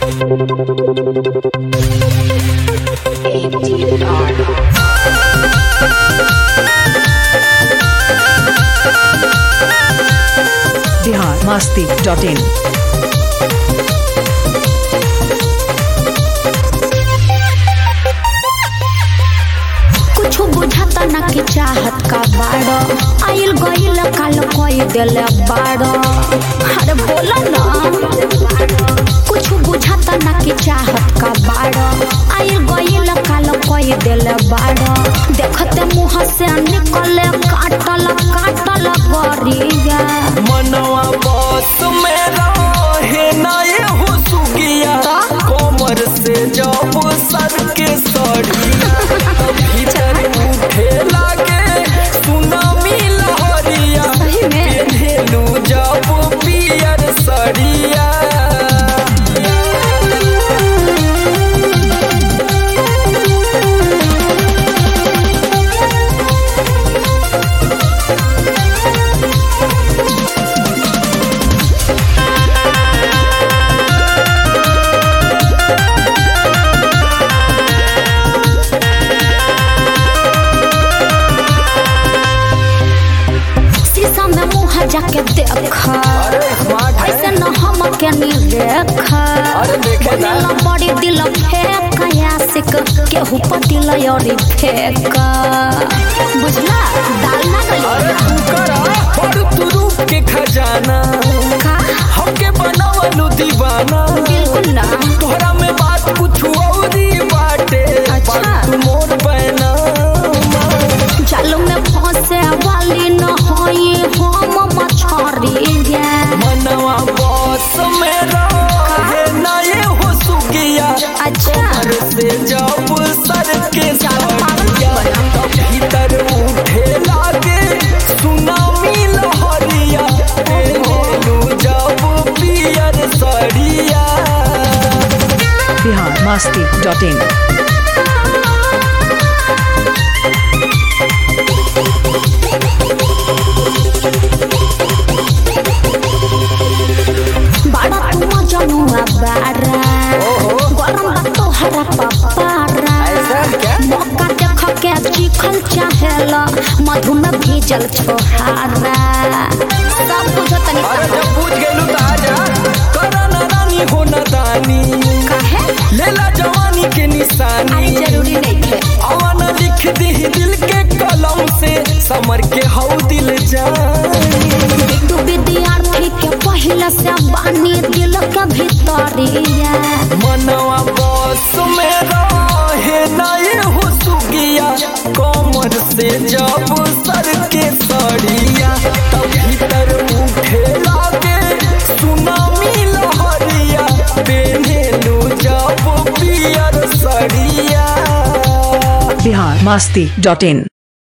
Bihar Masti dot in कुछ बुझाता ना कि चाहत का बाड़ो आइल गइल काल कोई देले बाड़ो अरे बोला ना कुछ बुझाता ना कि चाहत का बाड़ो आइल गइल काल कोई देले बाड़ो देखते मुंह से निकले काटल काटल गरिया मनवा बस में रहे ना ये हो सुगिया कोमर से जब सर के सड़िया भीतर उठे लागे सुनामी लहरिया सही में? पेन्हेलू जब पियर सड़िया शीशा में मुंह जाके देख अरे स्मार्ट है ऐसे न हम के नी देख अरे देखे ना। बनेला बड़ी दिल फेंक यासिक केहू पतिल योरी फेंक बुझला दाल ना अरे गली तू करा और तू रूप के खजाना का हमके बनावलू दीवाना बिल्कुल ना तोहरा में बात कुछ औरी बाटे अच्छा। बात तू मोर पैना जाल में फंसे वाली न होई हम मछरी गे मनवा बस में रहे ना ये हो सुगिया अच्छा कमर से जब सर के ज्यादा पागल मत सड़िया बना। तब भीतर उठे लागे सुनामी लहरिया पेनू जब पियर सड़िया बिहार मस्ती डॉट इन बड़ा तुम जनुआ बारा गरम बा तोहरा पपारा ऐसा क्या? मौका देख के चिखल चाहेला मधु में भीजल छोहारा सब कुछ तनी अरे जब पूछ गेलू त आजा करना रानी हो दानी कहे लेला जवानी के अरे निशानी जरूरी नहीं थे अवन लिख दी दिल के कलम से समर के हौ दिल जानी तू विद्यार्थी के पहले से बानी दिल के भीतरिया मनवा बस में रहे ना ये हो सुगिया कमर से जब सर के सड़िया तब भीतर उठे लागे सुनामी लहरिया पेन्हेलू जब पियर सड़िया बिहार मस्ती डॉट इन